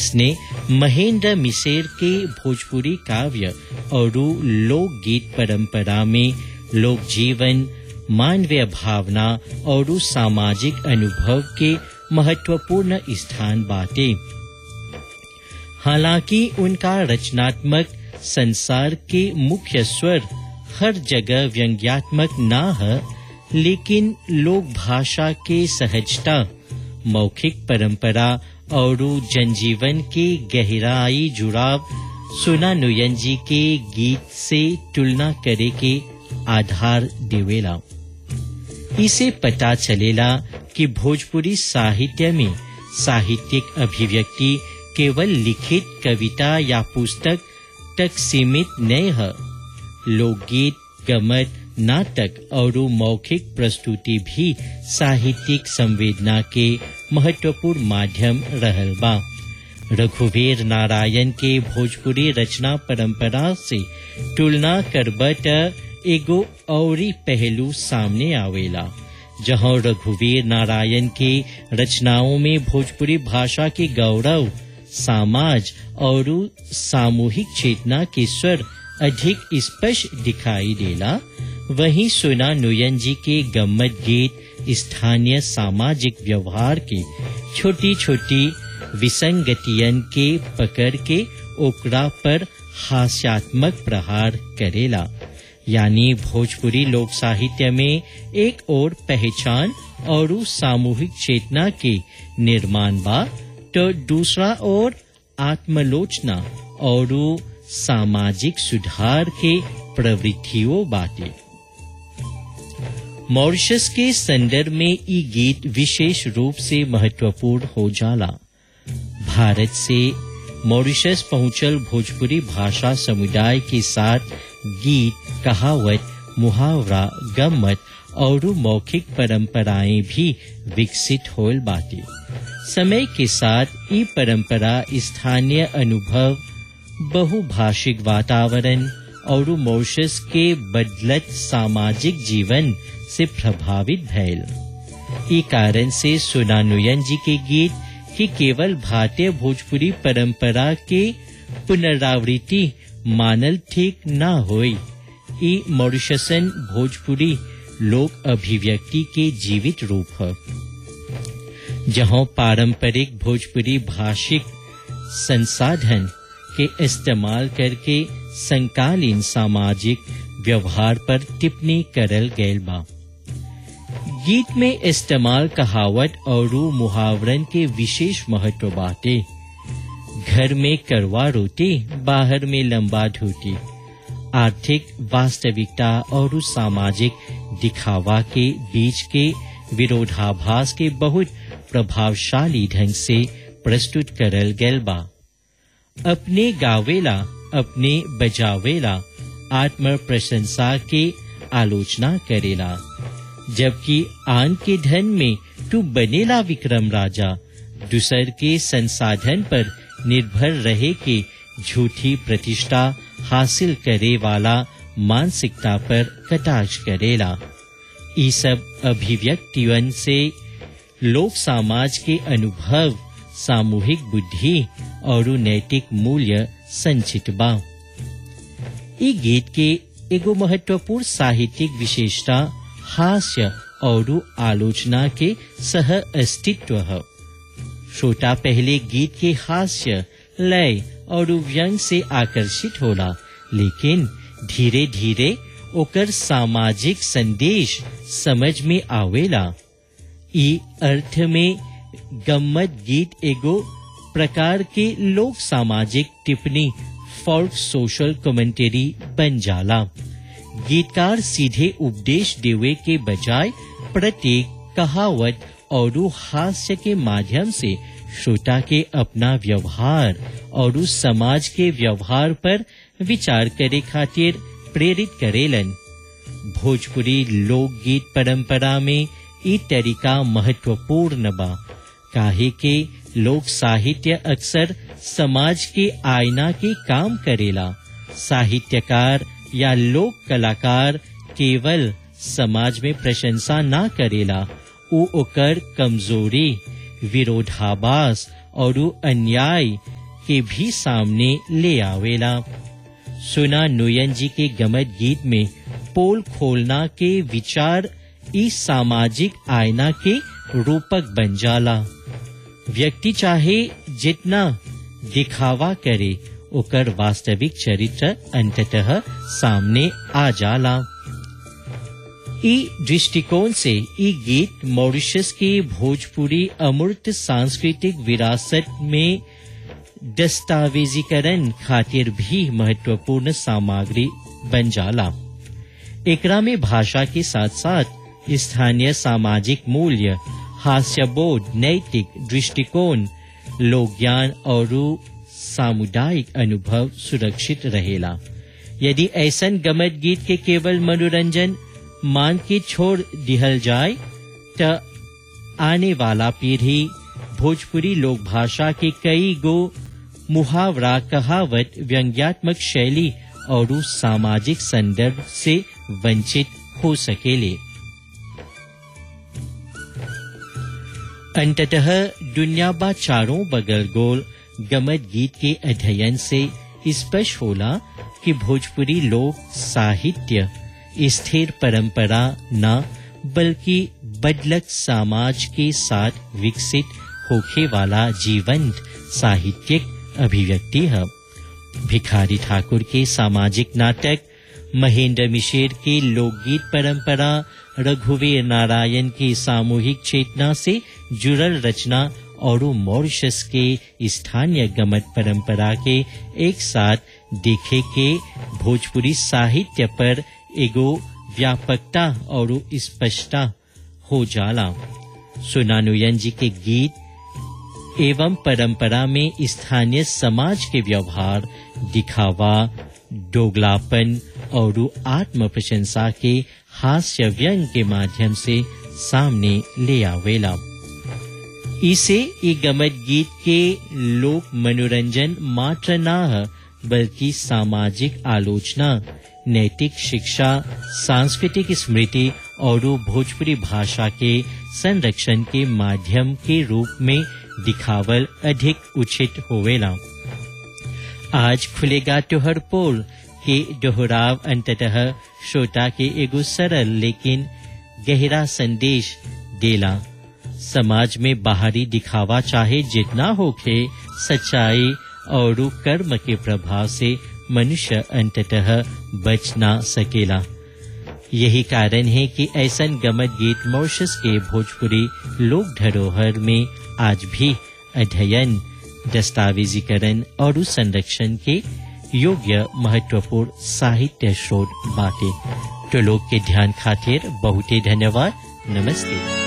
ऐसने महेंद्र मिसेर के भोजपुरी काव्य और लोकगीत परंपरा में लोक जीवन मानवीय भावना और सामाजिक अनुभव के महत्वपूर्ण स्थान बाटे हालांकि उनका रचनात्मक संसार के मुख्य स्वर हर जगह व्यंग्यात्मक ना है लेकिन लोक भाषा के सहजता मौखिक परंपरा और जनजीवन के गहराई जुड़ाव सुना नुयन जी के गीत से तुलना करे के आधार देवेला इसे पता चलेला कि भोजपुरी साहित्य में साहित्यिक अभिव्यक्ति केवल लिखित कविता या पुस्तक तक सीमित नहीं है लोकगीत गमत नाटक और मौखिक प्रस्तुति भी साहित्यिक संवेदना के महत्वपूर्ण माध्यम रहल बा रघुवीर नारायण के भोजपुरी रचना परंपरा से तुलना करबट एगो औरी पहलू सामने आवेला जहां रघुवीर नारायण के रचनाओं में भोजपुरी भाषा के गौरव समाज और सामूहिक चेतना के स्वर अधिक स्पष्ट दिखाई देला वहीं सोना नुयन जी के गम्मत गीत स्थानीय सामाजिक व्यवहार के छोटी छोटी विसंगतियन के पकड़ के ओकरा पर हास्यात्मक प्रहार करेला यानी भोजपुरी लोक साहित्य में एक और पहचान और सामूहिक चेतना के निर्माण बा तो दूसरा और आत्मलोचना और सामाजिक सुधार के प्रवृत्तियों बाटे मॉरिशस के संदर्भ में ई गीत विशेष रूप से महत्वपूर्ण हो जाला भारत से मॉरिशस पहुंचल भोजपुरी भाषा समुदाय के साथ गीत कहावत मुहावरा गम्मत और मौखिक परंपराएं भी विकसित होल बाटे समय के साथ ये परंपरा स्थानीय अनुभव बहुभाषिक वातावरण और मॉरिशस के बदलत सामाजिक जीवन से प्रभावित भैल ई कारण से सुनानुयन जी के गीत कि केवल भारतीय भोजपुरी परंपरा के पुनरावृत्ति मानल ठीक न होई ई मॉरिशसन भोजपुरी लोक अभिव्यक्ति के जीवित रूप है जहां पारंपरिक भोजपुरी भाषिक संसाधन के इस्तेमाल करके संकालीन सामाजिक व्यवहार पर टिप्पणी करल गैल बा गीत में इस्तेमाल कहावत और मुहावरन के विशेष महत्व बाटे घर में करवा रोटी बाहर में लंबा धोती आर्थिक वास्तविकता और सामाजिक दिखावा के बीच के विरोधाभास के बहुत प्रभावशाली ढंग से प्रस्तुत करल गैल बा अपने गावेला अपने बजावेला आत्म प्रशंसा के आलोचना करेला जबकि आन के धन में तू बनेला विक्रम राजा दूसर के संसाधन पर निर्भर रहे के झूठी प्रतिष्ठा हासिल करे वाला मानसिकता पर कटाक्ष करेला ई सब अभिव्यक्तिवन से लोक समाज के अनुभव सामूहिक बुद्धि और नैतिक मूल्य संचित बा ई गीत के एगो महत्वपूर्ण साहित्यिक विशेषता हास्य और आलोचना के सह अस्तित्व है श्रोता पहले गीत के हास्य लय और व्यंग से आकर्षित होला लेकिन धीरे धीरे ओकर सामाजिक संदेश समझ में आवेला ई अर्थ में गम्मत गीत एगो प्रकार के लोक सामाजिक टिप्पणी फॉल्क सोशल कमेंटेरी बन जाला गीतकार सीधे उपदेश देवे के बजाय प्रत्येक कहावत और हास्य के माध्यम से श्रोता के अपना व्यवहार और समाज के व्यवहार पर विचार करे खातिर प्रेरित करेलन भोजपुरी लोकगीत परंपरा में ई तरीका महत्वपूर्ण बा काहे के लोक साहित्य अक्सर समाज के आईना के काम करेला साहित्यकार या लोक कलाकार केवल समाज में प्रशंसा ना करेला उ ओकर कमजोरी विरोधाभास और अन्याय के भी सामने ले आवेला सुना नोयन जी के गमत गीत में पोल खोलना के विचार इस सामाजिक आयना के रूपक बन जाला व्यक्ति चाहे जितना दिखावा करे ओकर वास्तविक चरित्र अंततः सामने आ जाला ई दृष्टिकोण से ई गीत मॉरिशस के भोजपुरी अमूर्त सांस्कृतिक विरासत में दस्तावेजीकरण खातिर भी महत्वपूर्ण सामग्री बन जाला एकरा में भाषा के साथ साथ स्थानीय सामाजिक मूल्य हास्यबोध नैतिक दृष्टिकोण लोक ज्ञान और सामुदायिक अनुभव सुरक्षित रहेला यदि ऐसन गमत गीत के केवल मनोरंजन मान के छोड़ दिहल जाए त आने वाला पीढ़ी भोजपुरी लोक भाषा के कई गो मुहावरा कहावत व्यंग्यात्मक शैली और सामाजिक संदर्भ से वंचित हो सकेले अंततः दुनिया बा चारों बगल गोल गमत गीत के अध्ययन से स्पष्ट होला कि भोजपुरी लोक साहित्य स्थिर परंपरा न बल्कि बदलक समाज के साथ विकसित होखे वाला जीवंत साहित्यिक अभिव्यक्ति है भिखारी ठाकुर के सामाजिक नाटक महेंद्र मिशेर के लोकगीत परंपरा रघुवीर नारायण की सामूहिक चेतना से जुड़ल रचना और मॉरिशस के स्थानीय गमत परंपरा के एक साथ देखे के भोजपुरी साहित्य पर एगो व्यापकता और स्पष्टता हो जाला सुनानुयन जी के गीत एवं परंपरा में स्थानीय समाज के व्यवहार दिखावा दोगलापन और आत्म प्रशंसा के हास्य व्यंग के माध्यम से सामने ले आवेला इसे ई गमत गीत के लोक मनोरंजन मात्र न है बल्कि सामाजिक आलोचना नैतिक शिक्षा सांस्कृतिक स्मृति और भोजपुरी भाषा के संरक्षण के माध्यम के रूप में दिखावल अधिक उचित होवेला आज खुलेगा त्योहर पोल के दोहराव अंततः श्रोता के एगो सरल लेकिन गहरा संदेश देला समाज में बाहरी दिखावा चाहे जितना होखे सच्चाई और कर्म के प्रभाव से मनुष्य अंततः बच ना सकेला यही कारण है कि ऐसन गमत गीत मॉरिशस के भोजपुरी लोक धरोहर में आज भी अध्ययन दस्तावेजीकरण और संरक्षण के योग्य महत्वपूर्ण साहित्य स्रोत बाटे तो लोग के ध्यान खातिर बहुते धन्यवाद नमस्ते